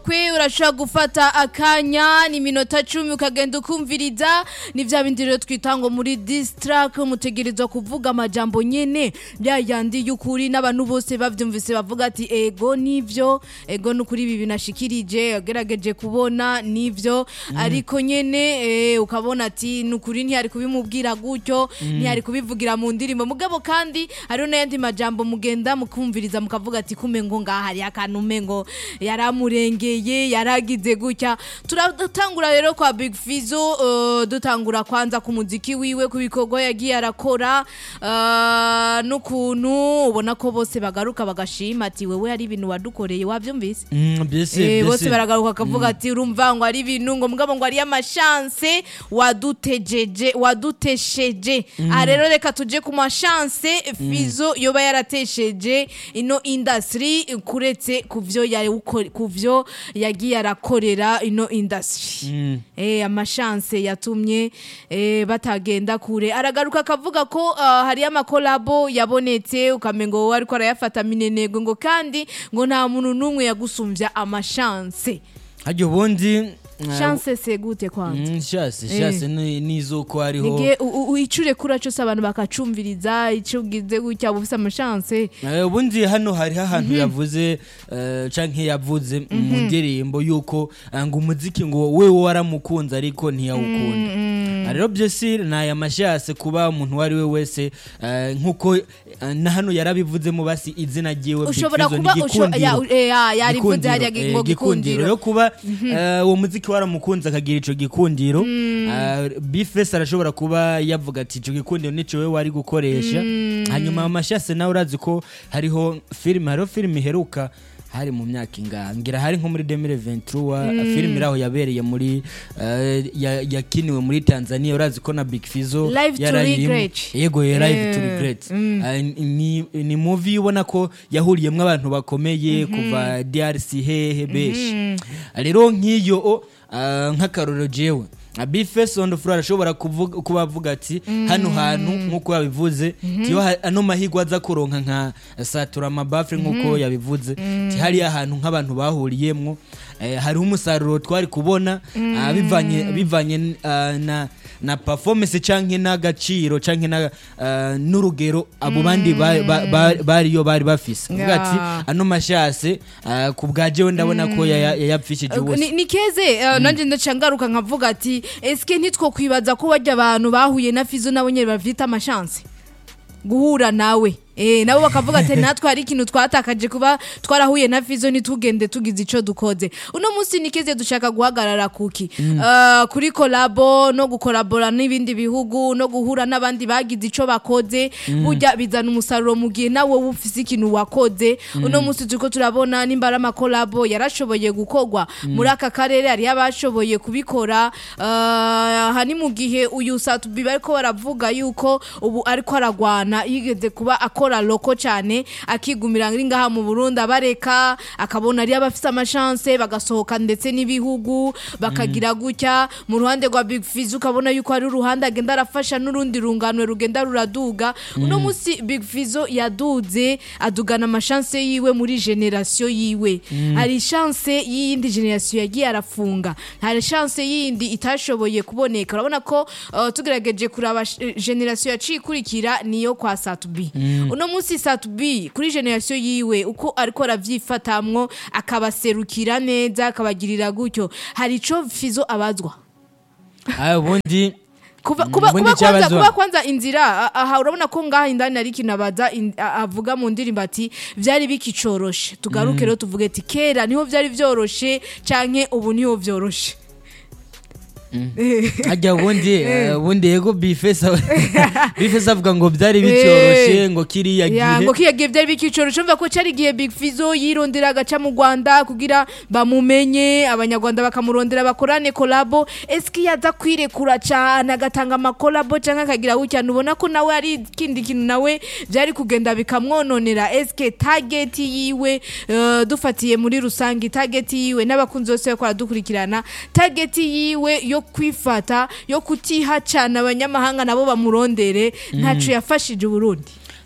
kwe urashobora gufata akanya ni minota cumi ukagenda ukumviriza ni vya bindi rero twita ngo muri distrack mutegerezwa kuvuga amajambo nyene bya yandi y'ukuri n'abantu bose bavyumvise bavuga ati ego nivyo ego nukuri ibi binashikirije yagerageje kubona nivyo ariko nyene eh, ukabona ati nukuri ntiyari kubimubwira gutyo ntiyari kubivugira mu ndirimbo mugabo kandi hariho n'ayandi majambo mugenda mukumviriza mukavuga ati kumengo ngaha hari akantu umengo yaramurengeye yaragize gutya turatangura rero kwa Big Fizzo uh, dutangura kwanza ku muziki wiwe ku bikorwa yagiye arakora uh, n'ukuntu ubona ko bose bagaruka bagashima ati wewe hari ibintu wadukoreye wavyumvise Mm, byese Eh, bose byese baragaruka akavuga ati urumva ngo ari ibintu ngo mugabo ngo ari amashanse wadutejeje wadutesheje aha rero reka tuje ku mashanse fizo yoba yaratesheje ino industry kuretse kuvyo yawuko- kuvyo yagiye arakorera ino industry eh amashanse yatumye eh, batagenda kure aragaruka akavuga ko ah, hari amakolabo yabonetse ukamengo wowe ariko arayafata minenego ngo kandi ngo nta muntu n'umwe yagusumvya amashanse hajya ubundi uh, chance se gute kwanza mm, shase shase ni- nizuko hariho nige u- u- uyicure kura cyose abantu bakacumviriza icyo ugize gutya uba ufise amashanse Eh, ubundi hano hariho ahantu yavuze eh, canke yavuze mu ndirimbo yuko eh, ngo umuziki ngo wewe waramukunze ariko ntiyawukunda Ah, rero byose ni aya mashase kuba umuntu uwo ari we wese eh, nk'uko eh, na hano yarabivuzemo basi izina ryiwe Big ushobora Fizzo ni kuba usho- Gikundiro. ya- eh, ya- yarivuze Gikundiro, hariya eh, ngo gikundiro gikundiro rero kuba eh, uwo muziki waramukunze akagira ico gikundiro ah, bifes arashobora kuba yavuga ati ico gikundiro nico wewe wari gukoresha hanyuma amashase nawe urazi ko hariho filime hariho filime iheruka hari mu myaka ingaha ngira hari nko muri 2023 filime iraho yabereye muri eh, ya- yakiniwe muri Tanzania urazi ko na Big Fizzo Live to yarayirimo. Regret. yego ya live to Eh, regret Ah, ni ni movie ubona ko yahuriyemo abantu bakomeye kuva DRC hehe beshi rero nk'iyo o, ah, nk'akarorero jewe bifes on the floor arashobora kuvuga- kuba avuga ati hano hantu nk'uko yabivuze tiyo ha- ano mahirwe aza kuronka nka satura amabafure nk'uko yabivuze ti hariya hantu nk'abantu bahuriyemwo eh, hariho umusaruro twari kubona ah, bivanye bivanye ah, na na performance canke n'agaciro canke na ah, n'urugero abo bandi ba- ba- ba- bariyo bari bafise avuga ati Yeah. ano mashase ah, ku bwa jewe ndabona ko yaya- yayapfishije Ni- wose ni keze eh, nanje ndaca ngaruka nkavuga ati eske ntitwo kwibaza ko barya abantu bahuye na fizo nabo nyene bafite amashanse guhura nawe Eh, nabo bakavuga ati natwe hari ikintu twatakaje kuba twarahuye na fizo ntitugende tugize ico dukoze uno munsi nikeze dushaka guhagarara kuki Eh, kuri kolabo no gukorabora n'ibindi bihugu no guhura n'abandi bagize ico bakoze burya bizana umusaruro mu gihe nawe wowe ufise ikintu wakoze uno munsi turiko turabona nimba ari amakolabo yarashoboye gukorwa muri aka karere hari abashoboye kubikora Eh, aha ni mu gihe uyu satubi bariko baravuga yuko ubu ariko aragwana yigeze kuba akora loko cyane akigumira ari ngaha mu Burundi abareka akabona ari abafite amashanse bagasohoka ndetse n'ibihugu bakagira gutya mu ruhande rwa Big Fizz ukabona yuko hari uruhande agenda arafasha n'urundi runganwe rugenda ruraduga uno munsi Big Fizzo yaduze adugana amashanse yiwe muri generation yiwe hari chance y'iyindi generation yagiye arafunga hari chance yindi itashoboye kuboneka urabona ko uh, tugerageje kuraba sh- generation yaciye ikurikira niyo kwa Satubi uno munsi Satubi kuri generation yiwe uko ariko aravyifatamwo akabaserukira neza akabagirira gutyo hari ico Fizo abazwa Ah, ubundi kuba Mm, kuba ubundi kuba kwanza icyabazwa- kuba kwanza inzira a- aha urabona ko ngaha indani ari ikintu abaza in- a- avuga mu ndirimbo ati vyari bikicoroshe tugaruke rero tuvuge ati kera niho vyari vyoroshe canke ubu niho vyoroshe hajya ubundi eh, ubundi yego bifes bifes avuga ngo byari bicyoroshye ngo kiriya ya gihe ngo kiya gihe vyari bikicoroshe umva ko cari igihe Big Fizzo yirondera agaca mu Rwanda kugira bamumenye abanyarwanda bakamurondera bakorane kolabo eski yaza kwirekura cane agatanga amakolabo canke akagira gutya ubona ko nawe ari ikindi kintu nawe vyari kugenda bikamwononera eske target yiwe eh, dufatiye muri rusange target yiwe n'abakunzi bose bakora dukurikirana target yiwe yo kwifata yo kutiha cane abanyamahanga nabo bamurondere ntaco yafashije Burundi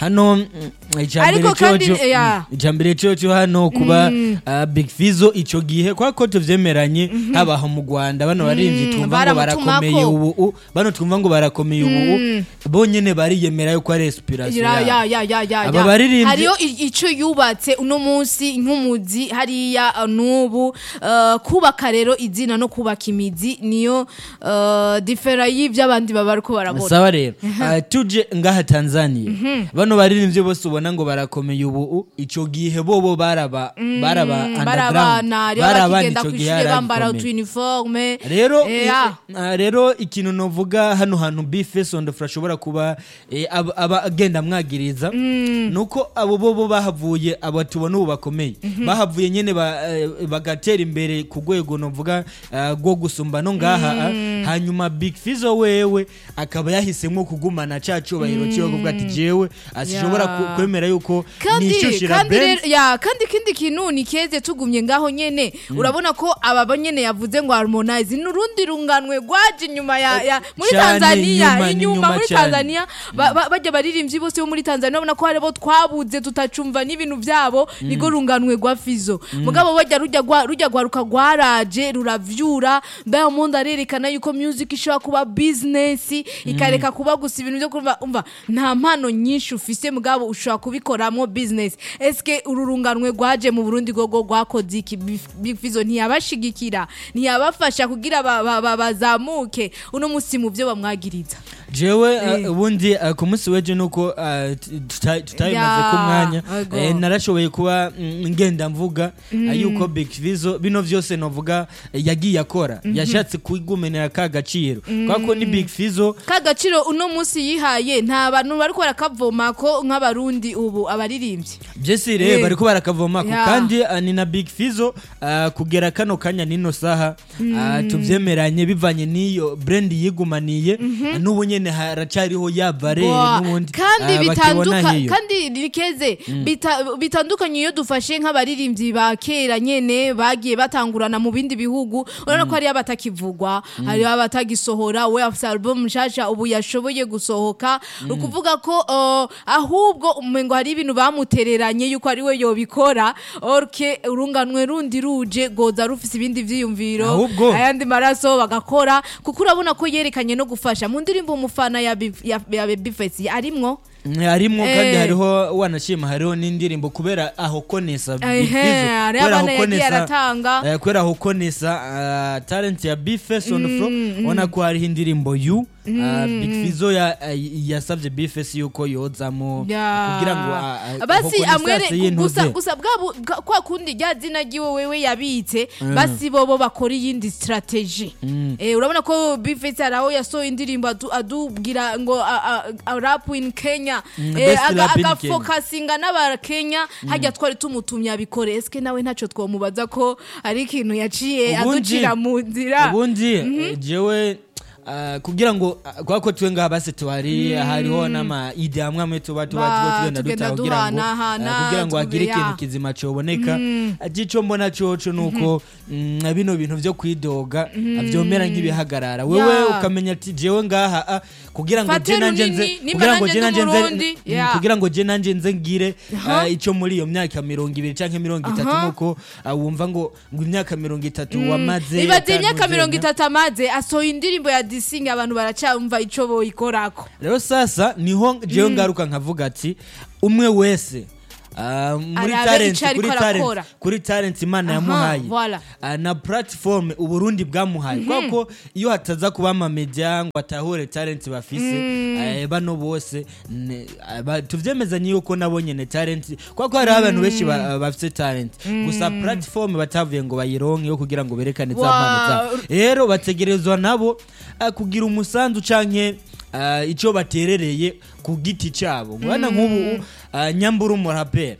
hano mm, icambere Ariko kandi, coco ya. mm, icambere coco hano kuba ah, big fizo ico gihe kwa ko tuvyemeranye habaho mu Rwanda bano barimvyi twumva ngo baramutumako. barakomeye ubu u- bano twumva ngo barakomeye ubu bonyene bariyemera yuko ari inspiration Ya, ya, yabo ya, ya, ya, Aba ya. baririmbyi- hariyo i- ico yubatse uno munsi nk'umuzi hariya uh, n'ubu uh, kubaka rero izina no kubaka imizi niyo uh, difera y'ivyo abandi baba bariko barabona sawa rero Ah, tuje ngaha tanzania bano baririmbyi bose ubona ngo barakomeye ubu u- ico gihe bobo baraba baraba underground barabana rero barabana bakigenda ico ku gihe ishure yari bambara agikomeye. utu uniforme rero Eh, ya. ah, rero ikintu novuga hano hantu bifes on the floor ashobora kuba eh, aba- aba agenda amwagiriza nuko abo bobo bahavuye abo tubona ubu bakomeye bahavuye nyene ba- eh, bagatera imbere ku rwego novuga ah, rwo gusumba no ngaha ah. hanyuma big fizo wewe akaba yahisemo kugumana ca cubahiro ciwe kuvuga ati jewe asishobora Ya. ku- kwemera yuko kandi nishyushira kandi Benz. rero ya kandi ikindi kintu ni keze tugumye ngaho nyene urabona ko aba bo nyene yavuze ngo harmonize n'urundi runganwe rwaje inyuma ya, ya muri Cyane, Tanzania inyuma, inyuma n'inyuma muri cyane. Tanzania ba- ba- bajya baririmbyi bose bo muri Tanzania urabona ko haribo twabuze tutacumva n'ibintu byabo nigo runganwe rwa Fizo mugabo bajya rujya rwa- rujya rwaruka rwaraje ruravyura Diamond arerekana yuko music ishobora kuba business ikareka kuba gusa ibintu byo kumva umva nta mpano nyinshi ufise mugabo ushobora kubikoramo business eske uru runganwe rwaje mu Burundi gogo rwakoze iki Bif- Big Fizzo ntiyabashigikira ntiyabafasha kugira ba- ba- ba- bazamuke uno musi mu byo bamwagiriza jewe Eh. uh, ubundi uh, ku munsi w'ejo nuko uh, tuta- tutabimaze Ya, ku mwanya ego. eh, narashoboye kuba mm, ngenda mvuga uh, yuko big vizo bino vyose novuga eh, yagiye akora yashatse kwigumenera ka gaciro kubera ko ni big vizo ka gaciro uno musi yihaye nta bantu bariko barakavoma ko nk'abarundi ubu abaririmbyi byose Eh. rero bariko barakavomako Ya. kandi uh, ni na big fizo uh, kugera kano kanya nino saha uh, tuvyemeranye bivanye n'iyo brand yigumaniye uh, n'ubu nyene haracariho ya barere Boa, n'ubundi kandi uh, bitanduka bakibona hiyo kandi rikeze bita- bitandukanye iyo dufashe nk'abaririmbyi ba kera nyene bagiye batangurana mu bindi bihugu urabona ko hariyo abatakivugwa hariyo abatagisohora we afise album nshasha ubu yashoboye gusohoka ni ukuvuga ko uh, ahubwo umengo hari ibintu bamutereranye yuko ari we yobikora orke urunganwe rundi ruje goza rufise ibindi vyiyumviro Ahubwo- ayandi maraso bagakora kuko urabona ko yerekanye no gufasha mu ndirimbo umufana ya Bif- ya ya Babyface arimwo harimwo kandi Eh. hariho wanashima hariho n'indirimbo kubera aho konesa Big Ehe, Fizzo, hariho kubera abana aho yagiye konesa- aratanga. eh, kubera aho konesa ah, talent ya bifes on the floor ubona ko hariho indirimbo yu ah, big fizo ya- ah, yasavye bifes yuko yozamo Ya. kugira ngo ah, ah, basi aho amwere Konesa gusa yintuze. gusa bwabo bwa- kwa kundi rya zina ryiwe wewe yabitse basi bobo bakora iyindi strategy eh urabona ko Bface araho yasohoye indirimbo adu- adubwira ngo a- a- a- rap in Kenya Mm, eh, best aga- rap in Kenya. agafokasinga n'aba Kenya hajya twari tumutumye abikore eske nawe ntaco twomubaza ko ari ikintu yaciye Ubundi- aducira mu nzira ubundi eh, jewe ah, kugira ngo ah, kubera ko twe ngaha basi tuhari hariho n'amaide amwe amwe tuba tuba Ba, tuba tugenda tugenda duta kugira ngo duhanahana, ah, kugira ngo hagire tuvuge, ya. ikintu kizima coboneka ico mbona coco nuko mm, bino bintu vyo kwidoga ah, vyomera nk'ibihagarara wewe Ya. ukamenya ati jewe ngaha ah, kugira ngo Fate je nanje nze runini, nimba kugira ngo nanje je nanje ndi nze Umurundi, mm, ya. kugira ngo je nanje nze ngire Aha. ah, ico muri iyo myaka mirongo ibiri canke mirongo itatu Aha. nuko ah, wumva ngo ngo imyaka mirongo itatu wamaze ibaze imyaka atanu mirongo uzenya. itatu amaze asohoye indirimbo ya disingi abantu baracamva ico boyikorako rero sasa niho jewe ngaruka nkavuga ati umwe wese ah, muri Arabe talent ico ariko kuri talent arakora. kuri talent imana Aha, yamuhaye voilà. ah, na platform uburundi bwamuhaye kubera ko iyo hataza kuba amamedia ngo atahure talent bafise eh, bano bose ne- ah, ba- tuvyemezanye yuko nabo nyene talent kubera ko hariho abantu benshi ba- bafise talent gusa platform batavuye ngo bayironke yo kugira ngo berekane za Wa- mpano zabo rero bategerezwa nabo ah, kugira umusanzu canke ah, ico baterereye ku giti cabo ngwana nk'ubu ah, nyambura umuraperi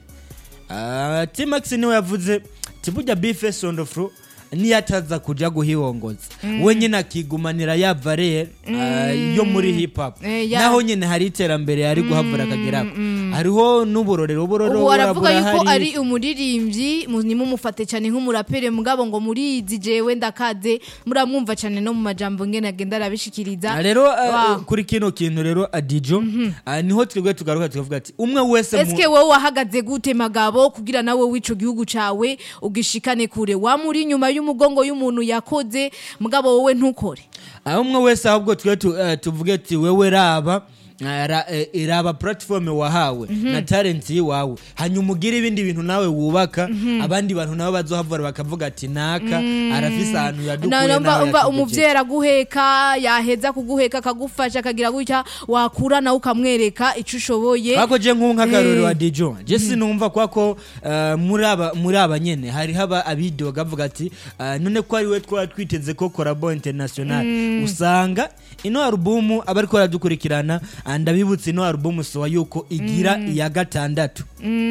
Ah, T-Max niwe yavuze tiburya bifes on the floor niyo ataza kuja guhihongoza we nyine akigumanira ya valere ah, yo muri hip hop Eh, ya. naho nyine hari iterambere yari guhavura akagerako hariho n'uburorero uburorero ubu aravuga yuko burahari. ari umuririmbyi mu- nimumufate cyane nk'umurapere mugabo ngo murizi jewe ndakaze muramwumva cyane no mu majambo ngene agenda arabishikiriza Ah, rero ah, Wow. kuri kino kintu rero adijo ah, niho twebwe tugaruka tukavuga ati umwe wese mu- eske wowe wahagaze gute magabo kugira nawe w'ico gihugu cawe ugishikane kure wamuri inyuma y'umugongo y'umuntu yakoze mugabo wowe ntukore aho umwe wese ahubwo twe tu- eh, tuvuge ati wewe raba eh, ra- eh, raba platform wahawe na talent yiwawe hanyuma ugire ibindi bintu nawe wubaka abandi bantu nabo bazohavura bakavuga ati naka arafise ahantu yadukuye Na- nawe umva umva yatugejeje." umuvyeyi araguheka yaheza kuguheka akagufasha akagira gutya wakura nawe ukamwereka ico ushoboye Ako je nk'ubu nk'akarorero Eh. wa Dijo je sinumva kwako eh, muri aba muri aba nyene hari haba abidoga bavuga ati eh, none ko ari we twaba twiteze ko Collabo International usanga ino album abariko baradukurikirana ah, ndabibutse ino album sowa yuko igira iya gatandatu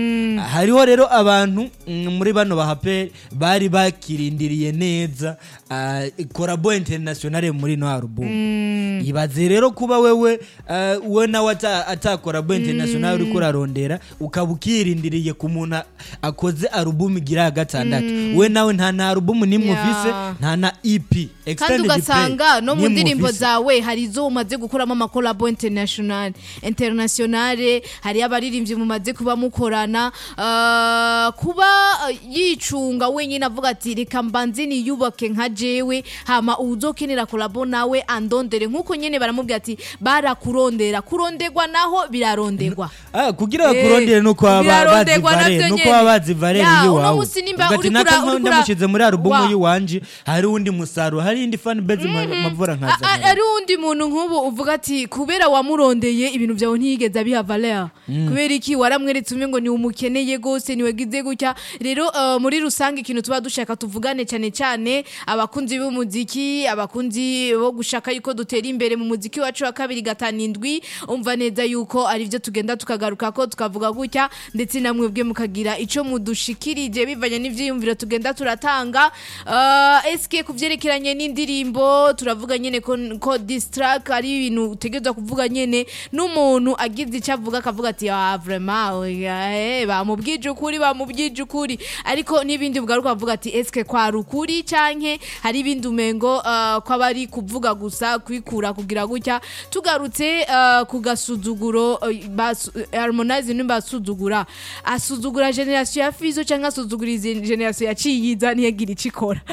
hariho rero abantu mm, muri bano bahape bari bakirindiriye neza ah, Collabo International muri ino album ibaze rero kuba wewe eh, we nawe ata- atakora bo international uriko urarondera ukaba ukirindiriye ku muntu a- akoze alubumu igira ya gatandatu we nawe nta na alubumu nimwe Yeah. ufise nta na ep kandi extended ugasanga play no mu nimwe ndirimbo ufise. zawe hari izo umaze gukoramo amakolabo international internationale hari abaririmbyi mumaze kuba mukorana ah, kuba ah, yicunga wenyine avuga ati reka mbanze niyubake nka jewe hama uzokenera kolabo nawe andondere nk'uko nyene baramubwira ati barakurondera kuronderwa naho biraronderwa Ah, kugira Eh, bakurondere nuko baba bazi biraronderwa valere navyo nuko nyene. baba bazi valere Ya, uno yiwawe musi nimba Uvuga ati, uriko "Naka ura- uriko ura- ndamushyize muri alubumu Wa- yiwanje hari undi musaruro hari indi fan base ma- mavura A- nkaza a- ari undi muntu nk'ubu uvuga ati kubera wamurondeye ibintu byawe ntiyigeze abiha valeur kubera iki waramweretse umwe ngo ni umukeneye gose niwegize gutya rero uh, muri rusange ikintu tuba dushaka tuvugane cyane cyane abakunzi b'umuziki abakunzi bo gushaka yuko dutera imbere mu muziki wacu wa kabiri gatanu indwi umva neza yuko ari byo tugenda tukagaruka ko tukavuga gutya ndetse namwe bwe mukagira ico mudushikirije bivanye n'ivyiyumviro tugenda turatanga uh, eske ku vyerekeranye n'indirimbo turavuga nyene ko, ko distrack ari ibintu utegerezwa kuvuga nyene n'umuntu agize icyo avuga akavuga ati ah vraiment oya, eh, bamubwije ukuri bamubwije ukuri ariko n'ibindi bugaruka bavuga ati eske kwari ukuri canke hari ibindi umengo uh, ko abari kuvuga gusa kwikura kugira gutya tugarutse uh, ku gasuzuguro uh, basu- harmonize nimba asuzugura asuzugura generation ya fizo canke asuzugura izi generation yaciyiza ntiyagira ico ikora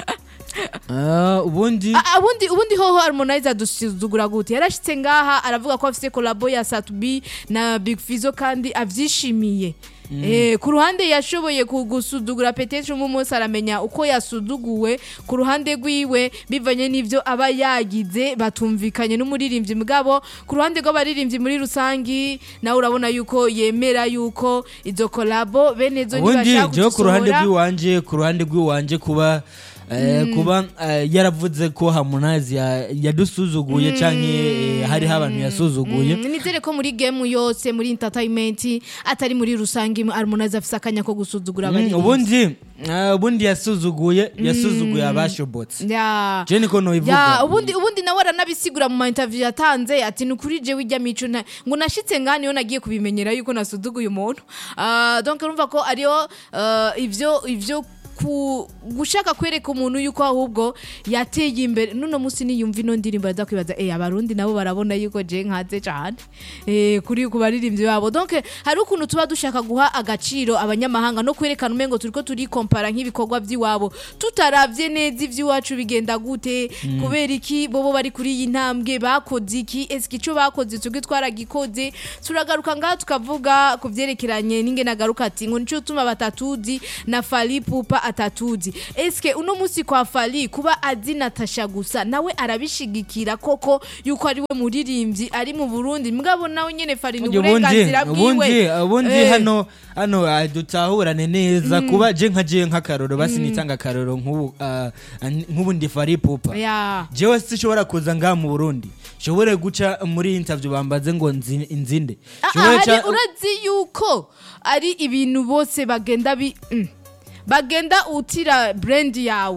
Ah, ubundi Ah, ubundi ubundi hoho harmonize adusuzugura gute yarashitse ngaha aravuga ko afise kolabo ya satubi na big fizo kandi avyishimiye Eh, ku ruhande yashoboye kugusuzugura petetre umwe munsi aramenya uko yasuzuguwe ku ruhande rwiwe bivanye n'ivyo aba yagize batumvikanye n'umuririmbyi mugabo ku ruhande rw'abaririmbyi muri rusangi nawe urabona yuko yemera yuko izo kolabo bene zo ubundi nibashaka jewe ku ruhande kuzisohora rw'iwanje ku ruhande rw'iwanje kuba eh, kuba eh, yaravuze ko harmonize ya- yadusuzuguye canke eh, hariho abantu yasuzuguye Mm, nizere ko muri game yose muri entertainment atari muri rusange harmonize afise akanya ko gusuzugura Mm, abaririmbyi ubundi eh, ubundi yasuzuguye yasuzuguye abashobotse Ya. je niko ya nobivuga ubundi ubundi nawe aranabisigura mu ma interview yatanze ati ni ukuri jewe ijya mico nta- ngo nashitse ngani yo nagiye kubimenyera yuko nasuzuguye umuntu Ah, donc urumva ko ariyo ah, ivyo ivyo ku gushaka kwereka umuntu yuko ahubwo yateye imbere nuno musi niyumva ino ndirimbo yaza kwibaza eh abarundi nabo barabona yuko je nkaze cyane eh kuri ku baririmbyi babo donc hari ukuntu tuba dushaka guha agaciro abanyamahanga no kwerekana umengo turiko turi kompara nk'ibikorwa by'iwabo tutaravye neza ivy'iwacu bigenda gute kubera iki bobo bari kuri iyi ntambwe bakoze iki eske ico bakoze twebwe twaragikoze turagaruka ngaha tukavuga ku vyerekeranye n'ingene agaruka ati ngo nico tuma batatuzi na Fally Pupa atatuzi eske uno musi kwa Fally kuba azi Natasha gusa nawe arabishigikira koko yuko ari we muririmbyi ari mu Burundi mugabo nawe nyene Fally ni ubundi uburenganzira ubundi bwiwe ubundi Eh. hano hano ah, dutahurane neza kuba je nka je nk'akaroro basi nitanga akaroro nk'ubu ah, nk'ubu ndi fari pupa ya jewe sinshobora kuza ngaha mu burundi nshobore guca muri interview bambaze ngo nzi- nzinde Ah, Nshobore ah, ca- hari urazi yuko ari ibintu bose bagenda bi mm. bagenda utira brand yawe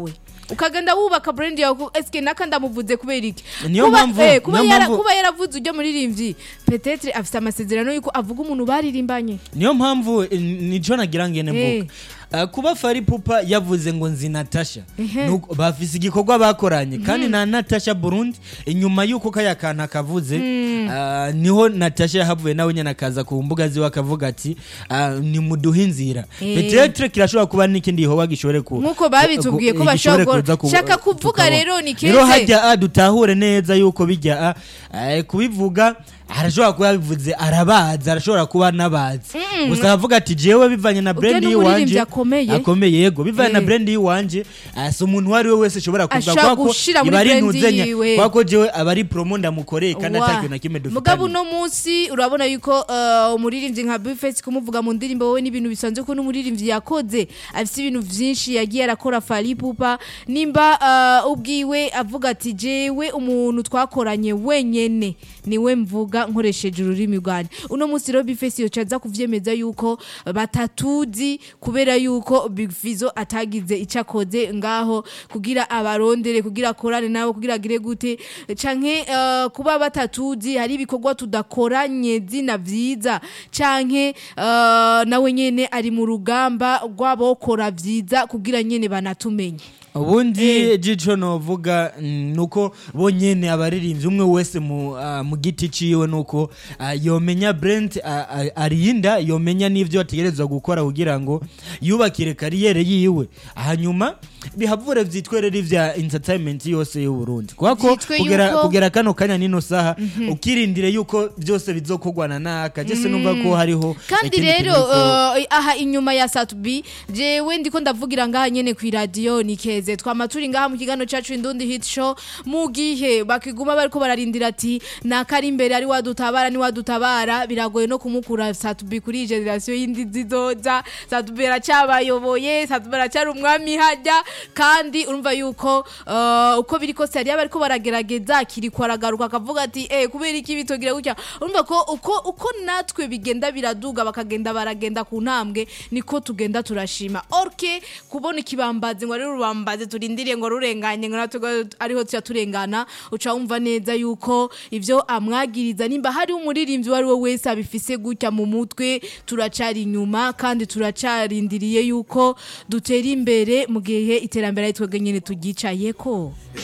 ukagenda wubaka brand yawe ku- eske naka ndamuvuze kubera iki Niyo Kuba- mpamvu- eh, kuba niyo yara- mpamvu- kuba yaravuze ujya muririmbyi petetre afite amasezerano yuko avuga umuntu baririmbanye niyo mpamvu eh, nico nagira ngene Eh. mvuga Uh, kuba fari pupa yavuze ngo nzi natasha Ehe. Nuko bafise igikorwa bakoranye kandi na natasha burundi inyuma y'uko kaya kantu akavuze uh, niho natasha yahavuye nawe nyine akaza ku mbuga ziwe akavuga ati uh, nimuduhe inzira Eh. petetre kirashobora kuba n'ikindi gikorwa gishobore ku Nk'uko babitubwiye ko ku- bashobora gishobore gukora. kuza ku- Shaka kuvuga tukabona. rero ni rero keze. hajya ah, dutahure neza yuko bijya ah, eh, kubivuga arashobora kuba yabivuze arabazi arashobora kuba anabazi gusa avuga ati jewe bivanye na brand n'umuririmbyi yiwanje akomeye. akomeye yego bivanye na Eh. brand yiwanje ah, si umuntu uwo ari we wese ashobora kuvuga Ashobora kubera ko gushira muri iba ari brand intuzenya yiwe. kubera ko jewe aba ari promo ndamukoreye kandi Wa. atakintu na kimwe mugabo dufitanye uno munsi urabona yuko uh, umuririmbyi nka bifesi kumuvuga mu ndirimbo wowe n'ibintu bisanzwe ko n'umuririmbyi yakoze afite ibintu byinshi yagiye arakora fari pupa nimba uh, ubwiwe avuga ati jewe umuntu twakoranye wenyene niwe mvuga nkoresheje ururimi rwanjye uno munsi rero bifesi yoca aza kuvyemeza yuko batatuzi kubera yuko big fizo atagize icyo akoze ngaho kugira abarondere kugira akorane nabo kugira agire gute canke uh, kuba batatuzi hari ibikorwa tudakoranye zina vyiza canke uh, nawe nyene ari mu rugamba rw'abokora vyiza kugira nyene banatumenye ubundi jico novuga mm, nuko bonyene abaririmbyi umwe wese mu, ah, mu giti ciwe nuko ah, yomenya brent ah, ah, arinda yomenya n'ivyo ategerezwa gukora kugira ngo yubakire kariyere yiwe hanyuma bihavure vyitwerera ivya entertainment yose y'uburundi kubako Vyitwe kugera, yuko- kugera kano kanya nino saha ukirindire yuko vyose bizokorwana naka jese numva ko hariho kandi ikindi rero kintu ko- uh, aha inyuma ya satubi jewe ndiko ndavugira ngaha nyene ku iradiyo ni keze twama turi ngaha mu kiganiro cacu indundi hit show mu gihe bakiguma bariko bararindira ati nakari imbere ari wadutabara ni wadutabara biragoye no kumukura satubi kuri iyi generasiyo y'indi zizoza satubi aracyabayoboye satubi aracyari umwami hajya kandi urumva yuko uh, uko biri kose hariyo bariko baragerageza akiriko aragaruka akavuga ati eh kubera iki bitogira gutya urumva ko uko uko natwe bigenda biraduga bakagenda baragenda ku ntambwe niko tugenda turashima orke kubona ikibambazi ngo ari rubambazi turindiriye ngo rurenganye ngo natwe ariho tuya turengana uca wumva neza yuko ivyo amwagiriza nimba hari umuririmbyi uwo ari we wese abifise gutya mu mutwe turacari inyuma kandi turacarindiriye yuko dutera imbere mu gihe iterambere ari twebwe nyene turyicayeko